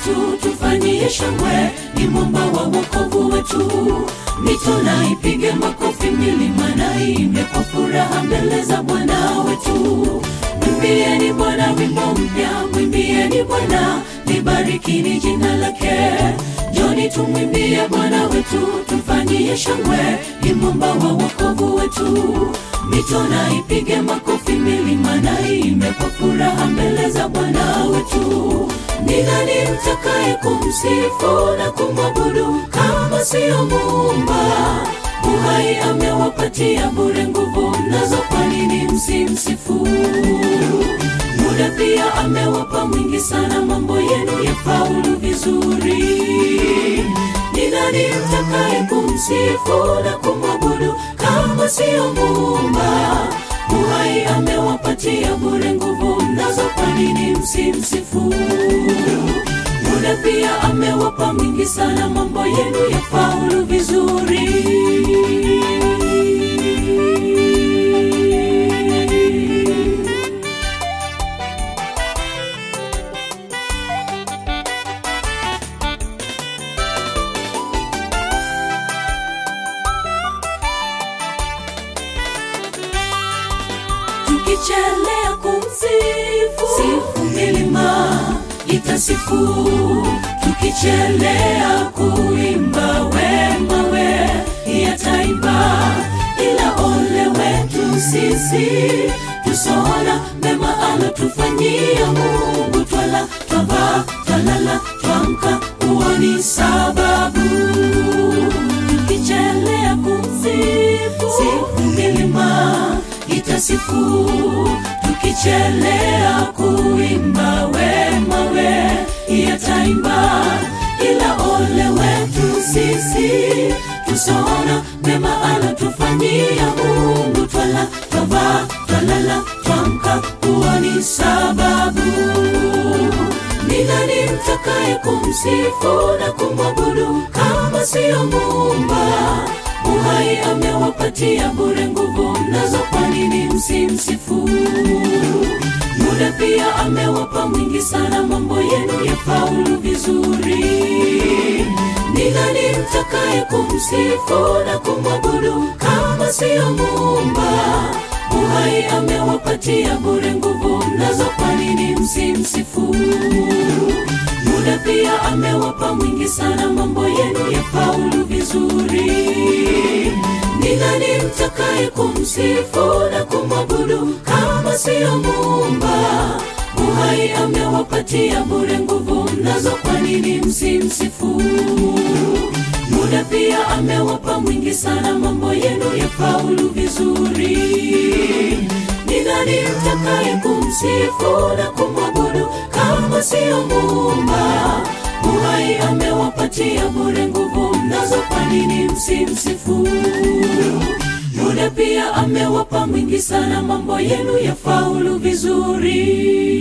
wetu tufanyie shangwe ni mwamba wa wokovu wetu mito na ipige makofi milima na iimbe kwa furaha mbele za bwana wetu mwimbieni bwana wimbo mpya mwimbieni bwana libarikini jina lake joni tumwimbie bwana wetu tumfanyie shangwe ni mwamba wa wokovu wetu mito na ipige makofi milima na iimbe kwa furaha mbele za bwana wetu ni nani mtakaye kumsifu na kumwabudu kama siyo muumba uhai amewapatia bure nguvu nazo kwa nini msimsifu muda pia amewapa mwingi sana mambo yenu ya faulu vizuri ni nani mtakaye kumsifu na kumwabudu kama siyo muumba uhai amewapatia bure nguvu nazo kwa nini msimsifu muda pia amewapa mwingi sana mambo yenu ya faulu vizuri tukichelea kumsifu sifu milima itasifu tukichelea kuimba wema we yataimba ila ole wetu sisi tusoona mema alotufanyia mungu twala twavaa twalala twamka huoni sababu tukichelea kumsifu sifu milima itasifu tukichelea kuimba wema we yataimba ila ole wetu sisi tusoona mema alotufanyia mungu twala twavaa twalala twamka huoni sababu ni nani mtakaye kumsifu na kumwabudu kama siyo muumba uhai amewapatia bure nguvu nazo kwa nini msimsifu muda pia amewapa mwingi sana mambo yenu ya faulu vizuri ni nani mtakaye kumsifu na kumwabudu kama siyo muumba uhai amewapatia bure nguvu nazo kwa nini msimsifu muda pia amewapa mwingi sana mambo yenu ya faulu vizuri ni nani mtakaye kumsifu na kumwabudu kama siyo muumba uhai amewapatia bure nguvu nazo kwa nini msimsifu muda pia amewapa mwingi sana mambo yenu ya faulu vizuri ni nani mtakaye kumsifu na kumwabudu kama siyo muumba uhai amewapatia bure nguvu nazo kwa nini msimsifu muda pia amewapa mwingi sana mambo yenu ya faulu vizuri